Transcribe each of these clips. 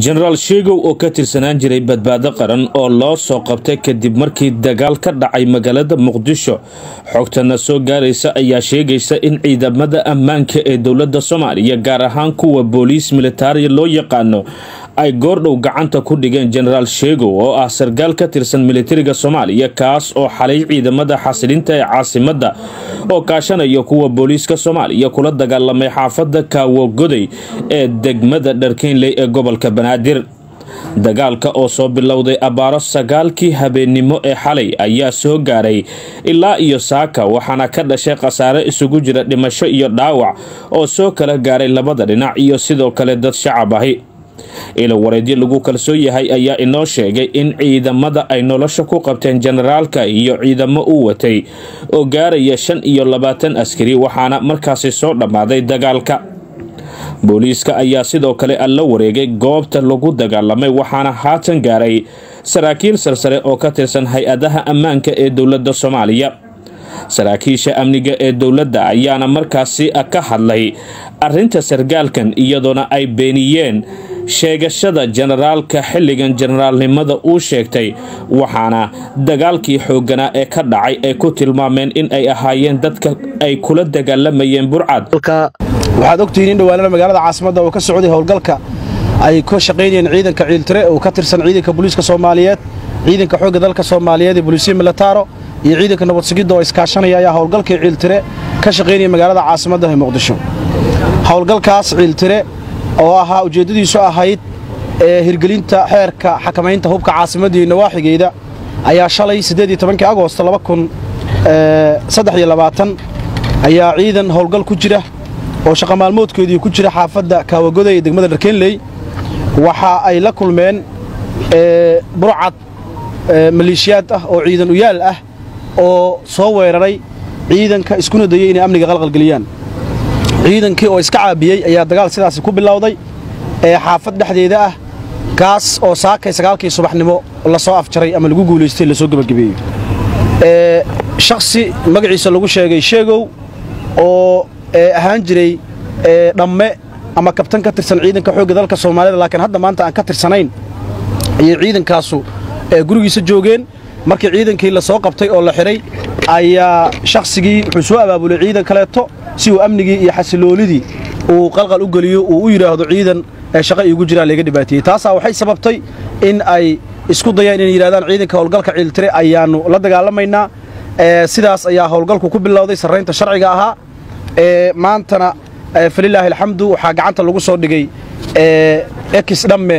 jenaraal sheegow oo ka tirsanaan jiray badbaado qaran oo loo soo qabtay kadib markii dagaal ka dhacay magaalada muqdisho xogtana soo gaaraysa ayaa sheegaysa in ciidamada ammaanka ee dowladda soomaaliya gaar ahaan kuwa booliis militariya loo yaqaano ay goordhow gacanta ku dhigeen jenaraal sheegow oo ah sarkaal ka tirsan militariga soomaaliya kaas oo xalay ciidamada xasilinta ee caasimadda oo kaashanaya kuwa booliiska soomaaliya kula dagaalamay xaafadda kaawogoday ee degmada dharkeynley ee gobolka banaadir dagaalka oo soo bilowday abaaro sagaalkii habeennimo ee xalay ayaa soo gaaray ilaa iyo saaka waxaana ka dhashay khasaare isugu jira dhimasho iyo dhaawac oo soo kala gaaray labada dhinac iyo sidoo kale dad shacab ahi ilo wareedyo lagu kalsoon yahay ayaa inoo sheegay in ciidamada ay nolosha ku qabteen jenaraalka iyo ciidamo u watay oo gaaraya shan iyo labaatan askari waxaana markaasi soo dhammaaday dagaalka booliiska ayaa sidoo kale alla wareegay goobta lagu dagaalamay waxaana haatan gaaray saraakiil sarsare oo ka tirsan hay-adaha ammaanka ee dowladda soomaaliya saraakiisha amniga ee dowladda ayaana markaasi ka hadlay arrinta sarkaalkan iyadoona ay beeniyeen sheegashada jenaraalka xilligan jenaraalnimada uu sheegtay waxaana dagaalkii xoogganaa ee ka dhacay ay ku tilmaameen in ay ahaayeen dadka ay kula dagaalamayeen burcad waxaad ogtihiin in dhawaanada magaalada caasimadda oo ka socday howlgalka ay ka shaqaynayeen ciidanka ciiltire oo ka tirsan ciidanka booliiska soomaaliyeed ciidanka xoogga dalka soomaaliyeed ee booliisiya militaaro iyo ciidanka nabad sugidda oo iskaashanaya ayaa howlgalkii ciiltire ka shaqaynaya magaalada caasimadda ee muqdisho howlgalkaas ciiltire oo ahaa ujeeddadiisu ahayd ee hirgelinta xeerka xakamaynta hubka caasimadda iyo nawaaxigeeda ayaa shalay agoosto ayaa ciidan howlgal ku jira oo shaqa maalmoodkeedii ku jira xaafadda kaawagoday ee degmada dharkeenley waxa ay la kulmeen burcad maleeshiyaad ah oo ciidan uyaal ah oo soo weeraray ciidanka iskuna dayay inay amniga qalqalgeliyaan ciidankii oo iska caabiyey ayaa dagaal sidaasi ku bilowday ee xaafad dhexdeeda ah kaas oo saakay sagaalkii subaxnimo lasoo afjaray ama lagu guulaystay lasoo gebagabeeyey shakhsi magaciisa lagu sheegay sheegow oo ahaan jiray dhamme ama kabtan ka tirsan ciidanka xoogga dalka soomaalida laakiin hadda maanta aan ka tirsanayn ayay ciidankaasu gurigiisa joogeen markii ciidankii la soo qabtay oo la xidhay ayaa shakhsigii wuxuu soo abaabulay ciidan kaleeto si uu amnigii iyo xasiloonidii uu qalqal u geliyo uu u yidhaahdo ciidan shaqa iigu jiraa layga dhibaateeyey taasaa waxay sababtay in ay isku dayaan inay yidhahdaan ciidanka howlgalka ciiltire ayaannu la dagaalamaynaa sidaas ayaa howlgalku ku bilowday sarraynta sharciga ahaa maantana falilaahi alxamdu waxaa gacanta lagu soo dhigay ekis dhamme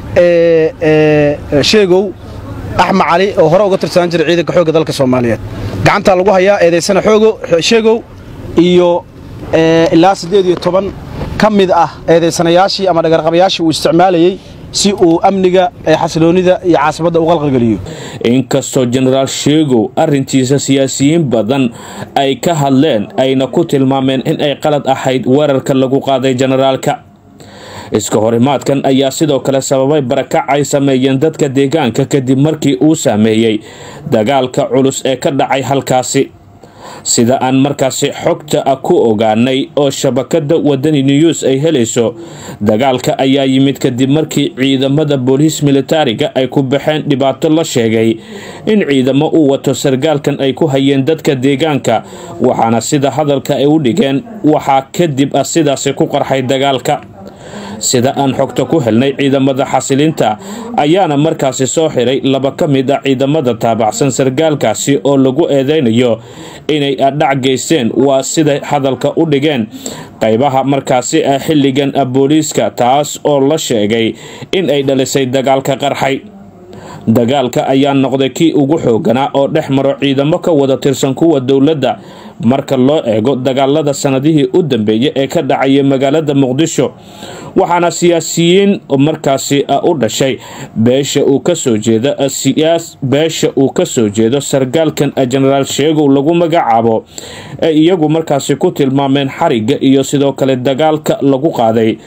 sheegow axmed cali oo hore uga tirsanaan jiray ciidanka xoogga dalka soomaaliyeed gacantaa lagu hayaa eedaysana sheegow iyo ilaa siddeed iyo toban ka mid ah eedaysanayaashii ama dhagarqabayaashii uu isticmaalayey si uu amniga xasiloonnida iyo caasimadda u qalqalgeliyo inkastoo jenaraal sheegow arrintiisa siyaasiyiin badan ay ka hadleen ayna ku tilmaameen in ay qalad ahayd weerarka lagu qaaday jenaraalka iska horimaadkan ayaa sidoo kale sababay barakac ay sameeyeen dadka deegaanka kadib markii uu saameeyey dagaalka culus ee ka dhacay halkaasi sida aan markaasi xogta ah ku ogaanay oo shabakada wadani news ay helayso dagaalka ayaa yimid kadib markii ciidamada booliis militariga ay ku baxeen dhibaato la sheegay in ciidamo uu wato sarkaalkan ay ku hayeen dadka deegaanka waxaana sida hadalka ay u dhigeen waxaa kadib ah sidaasi ku qarxay dagaalka sida aan xogta ku helnay ciidamada xasilinta ayaana markaasi soo xiray laba ka mid ah ciidamada taabacsan sarkaalkaasi oo lagu eedeynayo inay adhac geysteen waa siday hadalka u dhigeen qaybaha markaasi ah xilligan booliiska taas oo la sheegay in ay dhalisay dagaalka qarxay dagaalka ayaa noqday kii ugu xooganaa oo dhex maro ciidamo ka wada tirsan kuwa dowladda marka loo eego dagaalada sanadihii u dambeeyay ee ka dhacaya magaalada muqdisho waxaana siyaasiyiin markaasi u dhashay beesha uu kasoo jeeda beesha uu kasoo jeedo sarkaalkan jenaraal sheegow lagu magacaabo ee iyagu markaasi ku tilmaameen xarigga iyo sidoo kale dagaalka lagu qaaday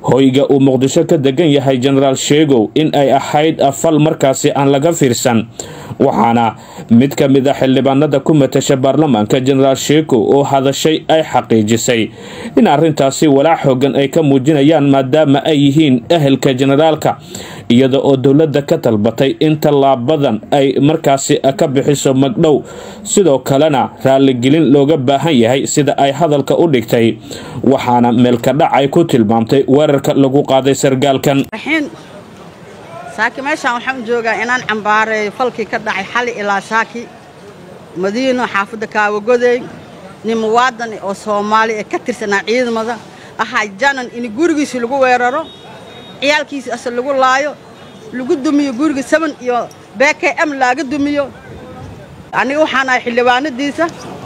hoyga uu muqdisho ka degan yahay jenaraal sheegow in ay ahayd fal markaasi aan laga fiirsan waxaana mid ka mid a xildhibaanada ku matasha baarlamaanka jenaraal sheegow oo hadashay ay xaqiijisay in arrintaasi walaac xoogan ay ka muujinayaan maadaama ay yihiin ehelka jenaraalka iyada oo dowladda ka talbatay in tallaabadan ay markaasi ka bixiso magdhow sidoo kalena raaligelin looga baahan yahay sida ay hadalka u dhigtay waxaana meelkadhac ay ku tilmaamtay weerarka lagu qaaday sargaalkan saaki meeshaan waxaan joogaa inaan cambaareeyo falkii ka dhacay xali ilaa saaki madiino xaafadda kaawagoday nin muwaadan oo soomaali ee ka tirsanaa ciidamada ahaa janan in gurigiisi lagu weeraro ciyaalkiisi ase lagu laayo lagu dumiyo guriga saban iyo bk m laaga dumiyo aniga waxaan ahay xildhibaanadiisa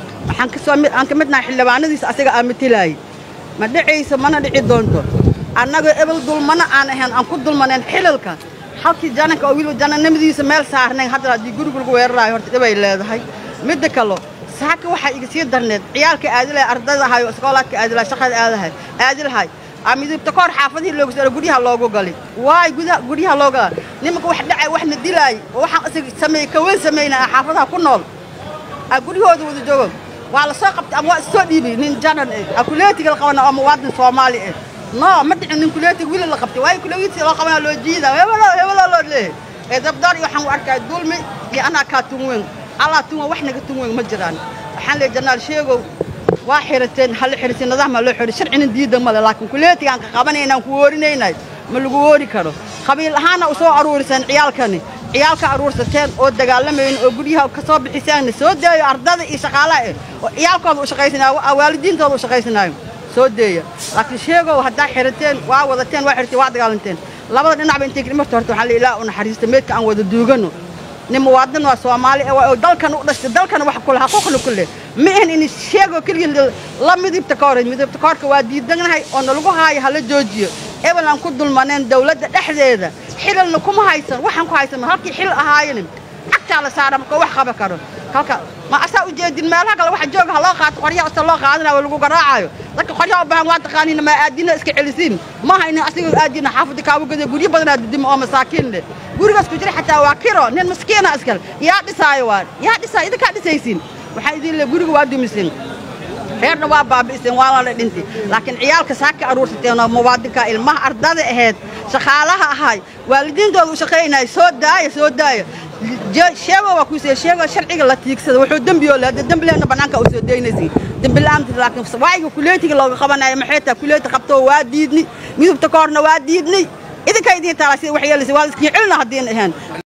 waxaan ka midnahay xildhibaanadiisa asiga aa matilaayay ma dhicayso mana dhici doonto annagoo ebel dulmana aan ahayn aan ku dulmanayn xilalka halkii jananka oo weliba janannimadiisa meel saarnayn hadda haddii guriga lagu weeraraayo horta dhibay leedahay midda kalo saaka waxaa iga sii darneed ciyaalka aadilahay ardayda ahay oo iskoolaadka aadilahay shaqada aadahay aadilahay midibta kahor xaafadihii loogu soo guryaha loogu gali waay gudaha guryaha loo gala nimanka wax dhacay waxna dilaay oo waxaan isaga sameeyey kaweyn sameynaa xaafadaha ku nool aa guryahooda wada joogo waa la soo qabtay ama waa issoo dhiibay nin janan eh aa kuleetiga la qabana oo muwaadin soomaali eh no ma dhicin nin kuleetiga wili la qabtay waayo kuleetiga loo qabanaa loo jiidaa hebelo hebelo loo leeyahay ee dabdaar iyo waxaan u arkaa dulmi iyo anaa kaa tunweyn allaa tunweyn wax naga tunweyn ma jiraan waxaan leeyahay janaal sheegow waa xirateen halla xirisin nidaam loo xiri sharcina diida male laakiin kuleetigaan ka qabanaynaan ku woorinaynay ma lagu woori karo qabiil ahaana u soo aruuriseen ciyaalkani ciyaalka aruursateen oo dagaalamayn oo guryaha ka soo bixiseen soo deeyo ardada iyo shaqaalaha eh oo ciyaalkooda u shaqaysanaayo waalidiintooda u shaqaysanaayo soo deeya laakiin sheegow haddaa xirateen waa wadateen waa xirteen waa dagaalanteen labada dhinacba intay marta horta waxaa la ilaa u naxariista meedka aan wada duugano nin muwaadin waa soomaali oo dalkan u dhashtay dalkan wax ku leh xaquuqna ku leh ma ahan in sheego keliya la midibta ka hor midibta ka horka waa diidanahay oo nalagu haayo hala joojiyo ebel aan ku dulmaneen dawladda dhexdeeda xilalna kuma haysan waxaan ku haysan halkii xil ahaayeen cagtaa la saara marka wax qaba karo halka ma asaa u jeedin meelaha kale waxa jooga ha loo qaato qoryaha asta loo qaadanayo oo lagu garaacayo dadka qoryaha u baahan waa taqaaniin ma aadina iska celisiin maaha in asiga aadina xaafadda kaawagada guryo badanaa didimo oo masaakiin leh gurigaas ku jira xataa waa kiro nin maskiina iskale yaa dhisaayo waa yaa dhisaayo idinkaa dhisaysiin waxaa idin le guriga waa dumiseen reerna waa baabi'iseen waa la dhintay laakiin ciyaalka saaka aruursateen oo muwaadinka ilmaha ardada ahayd shaqaalaha ahay waalidiintooda u shaqaynaya soo daaya soo daaya sheego waa kuusee sheego sharciga la tiigsada wuxuu dembi oo leeda dembi lehna bannaanka u soo daynaysiin dembi la'aanta laakiin waayiga kuleetiga looga qabanayo maxay tahay kuleeti qabtoo waa diidni midubta ka horna waa diidnay idinka idiin taala sida wax yeelaysa waa la iskiin celina haddiin ahayn